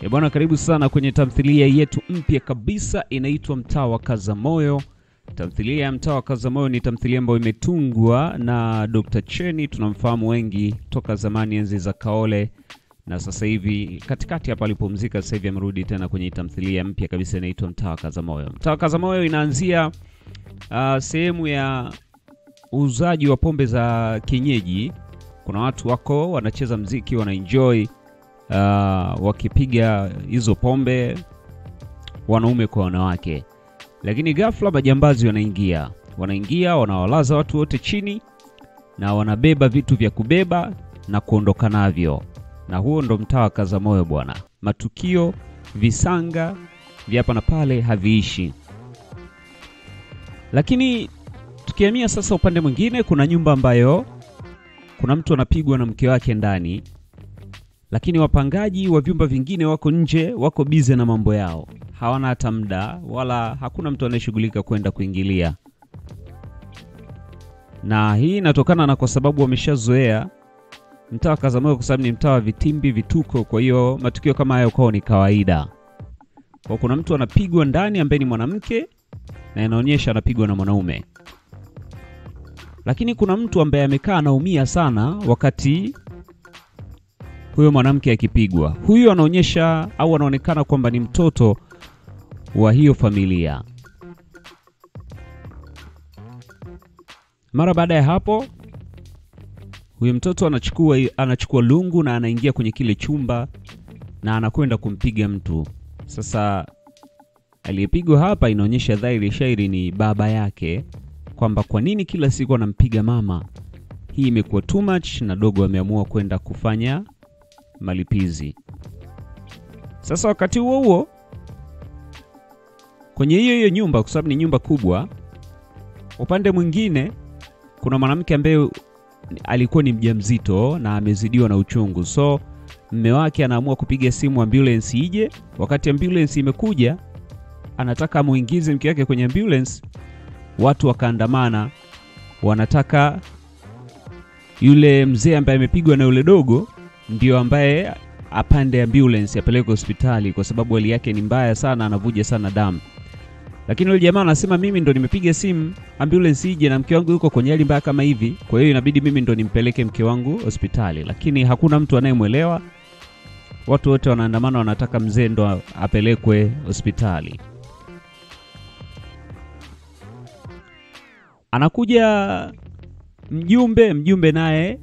E bwana, karibu sana kwenye tamthilia yetu mpya kabisa inaitwa Mtaa wa Kazamoyo. Tamthilia ya Mtaa wa Kazamoyo ni tamthilia ambayo imetungwa na Dr. Cheni, tunamfahamu wengi toka zamani enzi za Kaole, na sasa hivi katikati hapa alipumzika, sasa hivi amerudi tena kwenye tamthilia mpya kabisa inaitwa Mtaa wa Kazamoyo. Mtaa wa Kazamoyo inaanzia uh, sehemu ya uuzaji wa pombe za kienyeji. Kuna watu wako wanacheza mziki, wanaenjoy uh, wakipiga hizo pombe, wanaume kwa wanawake, lakini ghafla majambazi wanaingia, wanaingia wanawalaza watu wote chini na wanabeba vitu vya kubeba na kuondoka navyo, na huo ndo mtaa wa Kazamoyo bwana. Matukio visanga vya hapa na pale haviishi, lakini tukihamia sasa upande mwingine, kuna nyumba ambayo kuna mtu anapigwa na mke wake ndani, lakini wapangaji wa vyumba vingine wako nje, wako bize na mambo yao, hawana hata muda wala hakuna mtu anayeshughulika kwenda kuingilia, na hii inatokana na kwa sababu wameshazoea mtaa wa Kazamoyo kwa sababu ni mtaa wa vitimbi, vituko. Kwa hiyo matukio kama hayo kwao ni kawaida. Kwa kuna mtu anapigwa ndani ambaye ni mwanamke na inaonyesha anapigwa na mwanaume lakini kuna mtu ambaye amekaa anaumia sana wakati huyo mwanamke akipigwa. Huyu anaonyesha au anaonekana kwamba ni mtoto wa hiyo familia. Mara baada ya hapo, huyo mtoto anachukua, anachukua lungu na anaingia kwenye kile chumba na anakwenda kumpiga mtu. Sasa aliyepigwa hapa inaonyesha dhahiri shairi ni baba yake kwamba kwa nini kila siku anampiga mama. Hii imekuwa too much, na dogo ameamua kwenda kufanya malipizi. Sasa wakati huo huo, kwenye hiyo hiyo nyumba, kwa sababu ni nyumba kubwa, upande mwingine kuna mwanamke ambaye alikuwa ni mjamzito na amezidiwa na uchungu, so mme wake anaamua kupiga simu ambulance ije. Wakati ambulance imekuja, anataka amuingize mke wake kwenye ambulance watu wakaandamana, wanataka yule mzee ambaye amepigwa na yule dogo ndio ambaye apande ambulance apeleke hospitali, kwa sababu hali yake ni mbaya sana, anavuja sana damu. Lakini yule jamaa anasema mimi ndo nimepiga simu ambulance ije na mke wangu yuko kwenye hali mbaya kama hivi, kwa hiyo inabidi mimi ndo nimpeleke mke wangu hospitali. Lakini hakuna mtu anayemwelewa, watu wote wanaandamana, wanataka mzee ndo apelekwe hospitali. Anakuja mjumbe, mjumbe naye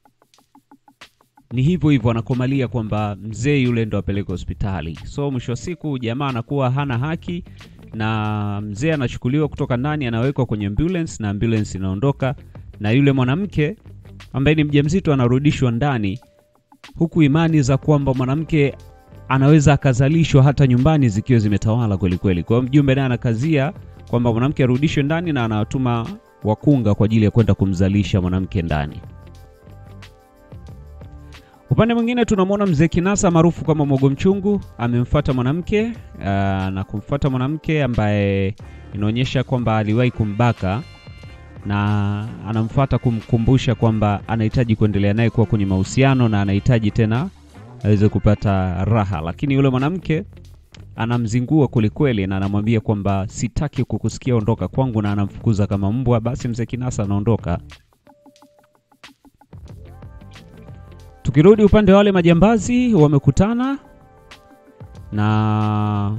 ni hivyo hivyo, anakomalia kwamba mzee yule ndo apeleke hospitali. So mwisho wa siku jamaa anakuwa hana haki, na mzee anachukuliwa kutoka ndani, anawekwa kwenye ambulance na ambulance inaondoka, na yule mwanamke ambaye ni mjamzito anarudishwa ndani, huku imani za kwamba mwanamke anaweza akazalishwa hata nyumbani zikiwa zimetawala kweli kweli. Kwa hiyo mjumbe naye anakazia kwamba mwanamke arudishwe ndani na anawatuma wakunga kwa ajili ya kwenda kumzalisha mwanamke ndani. Upande mwingine tunamwona mzee Kinasa maarufu kama Mogo Mchungu amemfuata mwanamke uh, na kumfuata mwanamke ambaye inaonyesha kwamba aliwahi kumbaka na anamfuata kumkumbusha kwamba anahitaji kuendelea naye kuwa kwenye mahusiano na anahitaji tena aweze kupata raha, lakini yule mwanamke anamzingua kwelikweli na anamwambia kwamba sitaki kukusikia, ondoka kwangu, na anamfukuza kama mbwa. Basi mzee Kinasa anaondoka. Tukirudi upande wa wale majambazi, wamekutana na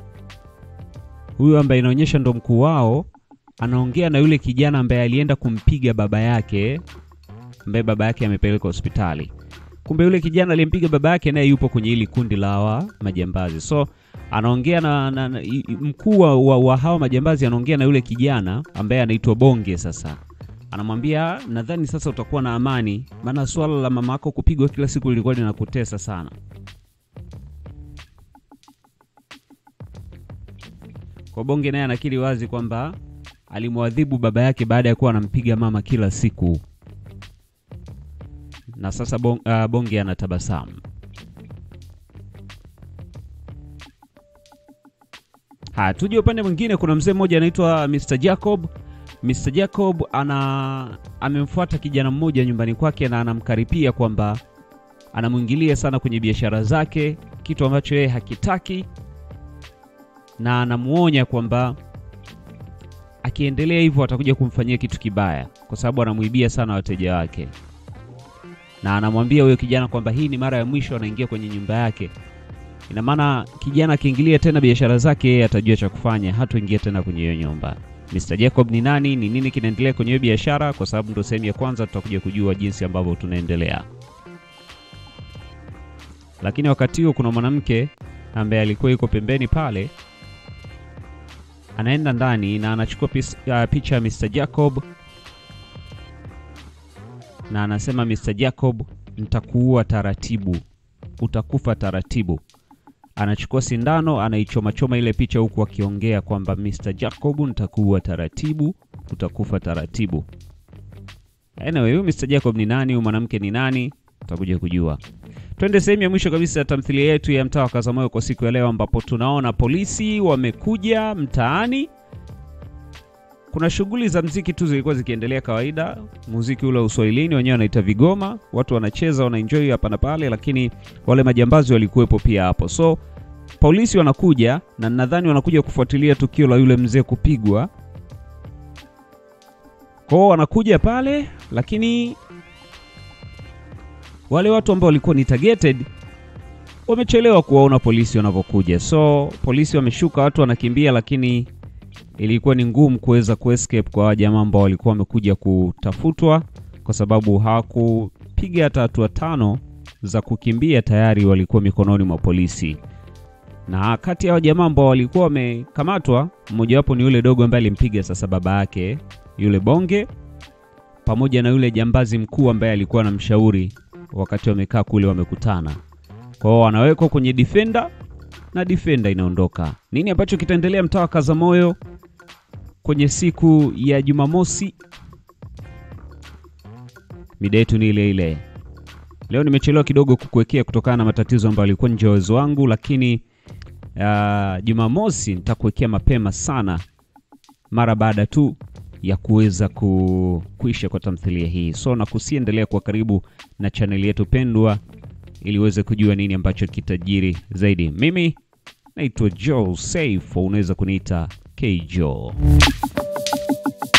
huyu ambaye inaonyesha ndo mkuu wao, anaongea na yule kijana ambaye alienda kumpiga baba yake, ambaye baba yake amepelekwa hospitali. Kumbe yule kijana aliyempiga baba yake naye yupo kwenye hili kundi la hawa majambazi so anaongea na, na, na mkuu wa, wa hawa majambazi anaongea na yule kijana ambaye anaitwa Bonge. Sasa anamwambia nadhani sasa utakuwa na amani, maana swala la mama yako kupigwa kila siku lilikuwa linakutesa sana. Kwa Bonge naye anakiri wazi kwamba alimwadhibu baba yake baada ya kuwa anampiga mama kila siku, na sasa bon, uh, Bonge anatabasamu. Haya, tuje upande mwingine. Kuna mzee mmoja anaitwa Mr. Jacob. Mr. Jacob ana amemfuata kijana mmoja nyumbani kwake na anamkaripia kwamba anamwingilia sana kwenye biashara zake. kitu ambacho yeye hakitaki, na anamuonya kwamba akiendelea hivyo atakuja kumfanyia kitu kibaya, kwa sababu anamuibia sana wateja wake, na anamwambia huyo kijana kwamba hii ni mara ya mwisho anaingia kwenye nyumba yake. Ina maana kijana akiingilia tena biashara zake, yeye atajua cha kufanya, hatoingia tena kwenye hiyo nyumba. Mr. Jacob ni nani? Ni nini kinaendelea kwenye hiyo biashara? Kwa sababu ndo sehemu ya kwanza, tutakuja kujua jinsi ambavyo tunaendelea. Lakini wakati huo kuna mwanamke ambaye alikuwa yuko pembeni pale, anaenda ndani na anachukua pis, uh, picha ya Mr. Jacob na anasema, Mr. Jacob, nitakuua taratibu, utakufa taratibu. Anachukua sindano anaichomachoma ile picha huku akiongea kwamba Mr. Jacob, nitakuua taratibu, utakufa taratibu. Anyway, huyu Mr. Jacob ni nani? Huyu mwanamke ni nani? Tutakuja kujua. Twende sehemu ya mwisho kabisa ya tamthilia yetu ya mtaa wa Kazamoyo kwa siku ya leo, ambapo tunaona polisi wamekuja mtaani. Kuna shughuli za mziki tu zilikuwa zikiendelea kawaida, muziki ule wa uswahilini wenyewe wanaita vigoma, watu wanacheza wanaenjoy hapa na pale, lakini wale majambazi walikuwepo pia hapo. So polisi wanakuja na nadhani wanakuja kufuatilia tukio la yule mzee kupigwa. Kwao wanakuja pale, lakini wale watu ambao walikuwa ni targeted wamechelewa kuwaona polisi wanavyokuja. So polisi wameshuka, watu wanakimbia, lakini ilikuwa ni ngumu kuweza kuescape kwa jamaa ambao walikuwa wamekuja kutafutwa, kwa sababu hawakupiga hata hatua tano za kukimbia, tayari walikuwa mikononi mwa polisi. Na kati ya jamaa ambao walikuwa wamekamatwa, mmojawapo ni yule dogo ambaye alimpiga sasa baba yake yule bonge, pamoja na yule jambazi mkuu ambaye alikuwa na mshauri wakati wamekaa kule wamekutana. Kwa hiyo wanawekwa kwenye defender na defender inaondoka. Nini ambacho kitaendelea mtaa wa Kazamoyo kwenye siku ya Jumamosi? Mida yetu ni ile ile. Leo nimechelewa kidogo kukuwekea kutokana na matatizo ambayo yalikuwa nje ya uwezo wangu, lakini uh, Jumamosi nitakuwekea mapema sana mara baada tu ya kuweza ku, kuisha kwa tamthilia hii. So na kusiendelea kwa karibu na chaneli yetu pendwa ili uweze kujua nini ambacho kitajiri zaidi. Mimi naitwa Joe Safe, unaweza kuniita K Joe.